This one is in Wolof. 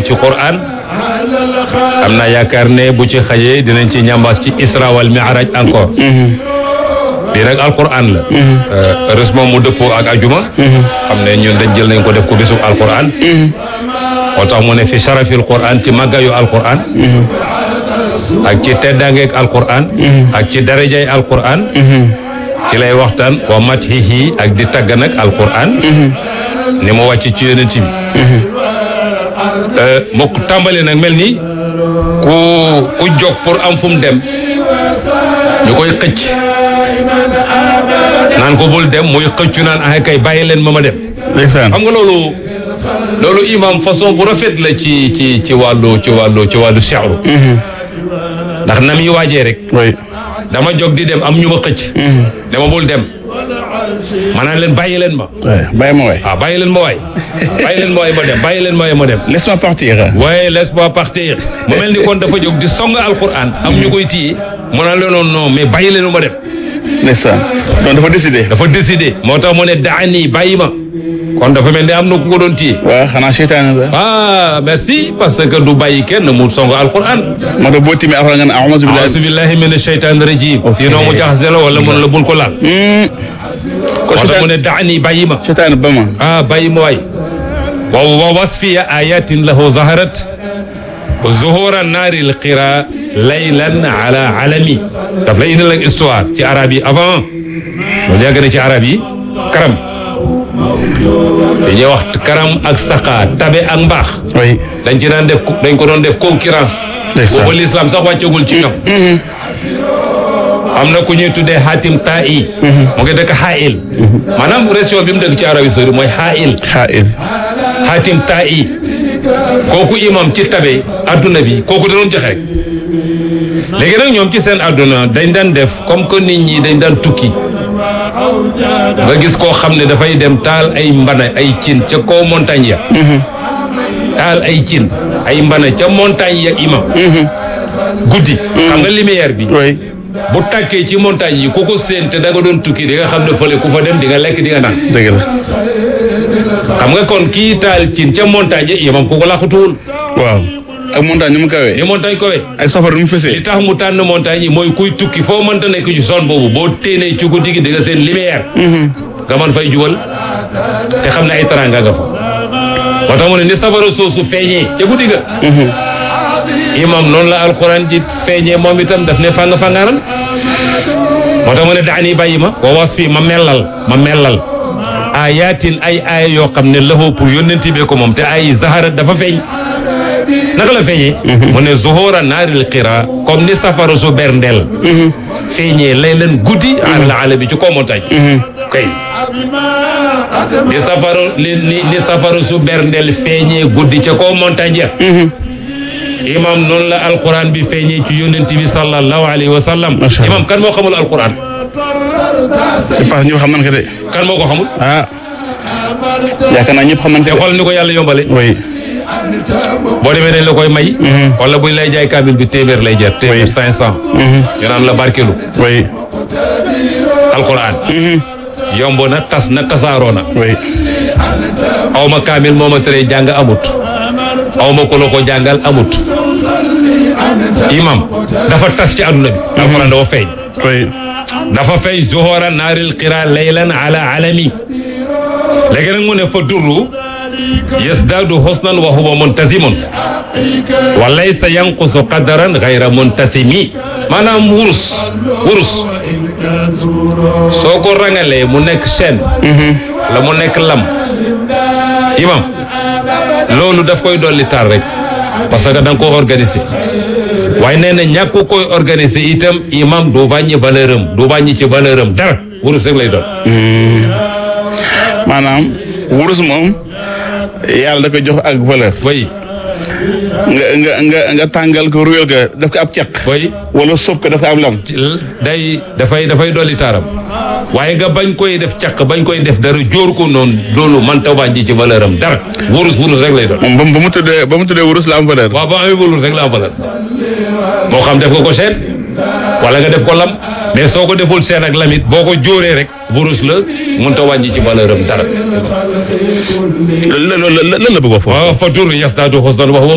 ci Qur'an am naa yaakaar ne bu ci xajee dinañ ci ñambaas ci Isra wal Mi'raj encore lii nag alquran la heureusement mu dëppoo ak ajuma xam ne ñun dañ jël nañ ko def ko bésub alquran moo tax mu ne fi sharafil quran ci màggayu alquran ak ci teddangeeg alquran ak ci darajay alquran ci lay waxtaan wa mathihi ak di tagg nag alquran ni mu wàcc ci yonent bi moo ko tàmbali nag mel ni ku ku jóg pour am fu mu dem ñu koy xëcc naan ko bul dem muy xëccu naan ah kay bàyyi leen ma ma dem. ndeysaan xam nga loolu loolu imam façon bu rafet la ci ci ci wàllu ci wàllu ci wàllu seexru ndax na muy waajee rek. oui dama jóg di dem am ñu ma xëcc. dama bul dem. ma naan leen bàyyi leen ma. bàyyi ma waay. ah bàyyi leen ma waay. bàyyi leen ma waay ma dem bàyyi leen ma waay ma dem. laisse-moi partir. waaye laisse-moi partir. mu mel ni kon dafa jóg di song alquran am ñu koy téye mu naan leen noonu non mais bàyyi leen ma dem. ndeysaan donc dafa décidé. dafa décidé moo tax mu ne daani bàyyi ma. kon dafa mel ni am na ku ko doon téye. waaw xanaa seytaane la. ah merci parce que du bàyyi kenn mu song alquran. moo tax boo timee alxuraan nga ne a'uuzu billahi. auzu billahi mina shaytaani rajim. sinon mu jaxase la wala mun la bul ko laal. kon moo tax mu seytaane ne daani bàyyi ma. seytaane ba ma. ah bàyyi ma waay. wa wa wasfiya ayatin lahu zaharat. zuhura naari lqira laylan ala alami. daf lay indil ak histoire ci arab yi avant. loolu yàgg na ci arab yi. karam. dañuy wax karam ak saqa tabe ak mbaax. oui. dañ ci daan def dañ ko doon def concurrence. ndeysaan boobu l'islam sax wàccagul ci ñoom. am na ku ñuy tuddee xaatim taa i. mu ngi dëkk xaayil. maanaam région bi mu dëkk ci Arabie Saoudite mooy xaayil. xaa'il. xaatim taa i. kooku imam ci tabe adduna bi kooku da doon joxe rek. léegi nag ñoom ci seen adduna dañ daan def comme que nit ñi dañ daan tukki. nga gis koo xam ne dafay dem taal ay mbana ay cin ca kaw montagne ya. taal ay cin ay mbana ca montagne ya imam. guddi. xam nga lumière bi. oui. bu tàkkee ci montagne yi ku ko séen te da nga doon tukki di nga xam ne fële ku fa dem di nga lekk di nga naan. dëgg la. xam nga kon kii taal cin ca montagne yi imam ku ko laqatuwul. waaw. ak montagne ni mu kawee. ni montagne kowe ak safar ni mu li fesee. tax mu tànn montagne yi mooy kuy tukki foo mënta nekk ci zone boobu boo téenee ci guddi gi di nga seen lumière. nga mën fay jubal te xam ne ay taranga nga fa. moo tax mu ne ni safara soosu feeñee ca guddi ga. imam noonu la alquran di feeñee moom itam daf ne fàng fàngaaral moo tax mu ne daani bàyyi ma wa was fii ma mellal ma mellal ayatin ay aaya yoo xam ne laxoo pour yónnenti bee ko moom te ay zahara dafa feeñ naka la feeñee mu ne zuhura naaril xira comme ni safara su berndeel feeñee lay leen guddi alal ala bi ci kaw montagne kay ni safara li ni ni safara su berndeel feeñee guddi ca kaw montagne ya imam noonu la alquran bi feeñee ci yónnent bi sallallahu alayhi wa sallam Masha Allah. imam kan moo xamul alquran je pense ñëpp xam nañ ko de. kan moo ko xamul ah. yaakaar naa ñëpp xam nañ te ko de. xool ni ko yàlla yombale oui. boo demee dañ la koy may wala buñ lay jaay kaamil bi téeméer lay jar téeméer cinq cent ñu naan la barkelu oui. alquran yomb na tas na tasaaroo na oui. aw ma kaamil moo ma teree jàng amut aw ma ko la ko jàngal amut imam dafa tas ci àdduna bi alquran dafa feeñ oui. dafa feeñ zuhura naaril qira laylan ala alami léegi nag mu ne fa durru yasdaadu husnan wa huwa muntasimun wa laysa yanqusu qadaran gayra muntasimi maanaam wurus wurus soo ko rangalee mu nekk chaîne la mu nekk lam imam loolu daf koy dolli taar rek parce que da nga ko organiser waaye nee na ñàkk koy organiser itam imam du wàññi valeur am du wàññi ci valeur am dara wurus rek lay doon maanaam wurus moom yàlla da koy jox ak valeur. way nga nga nga nga tàngal ko ruyal ga def ko ab caq. way wala sóob ko def ko ab lam. day dafay dafay dolli taaram waaye nga bañ koy def caq bañ koy def dara jóor ko noonu loolu man ta wàññi ci valeur am dara wurus wurus rek lay doon moom ba mu ba mu tuddee ba mu tuddee wurus la am valeur. waaw ba amee wurus rek la am valeur moo xam def nga ko seen wala nga def ko lam mais soo ko deful seen ak lamit boo ko jóoree rek wurus la mun ta wàññi ci valeur am dara lan la lan la lan la bëgg a foofu. waaw fa dur yasdaadu husnan wa huwa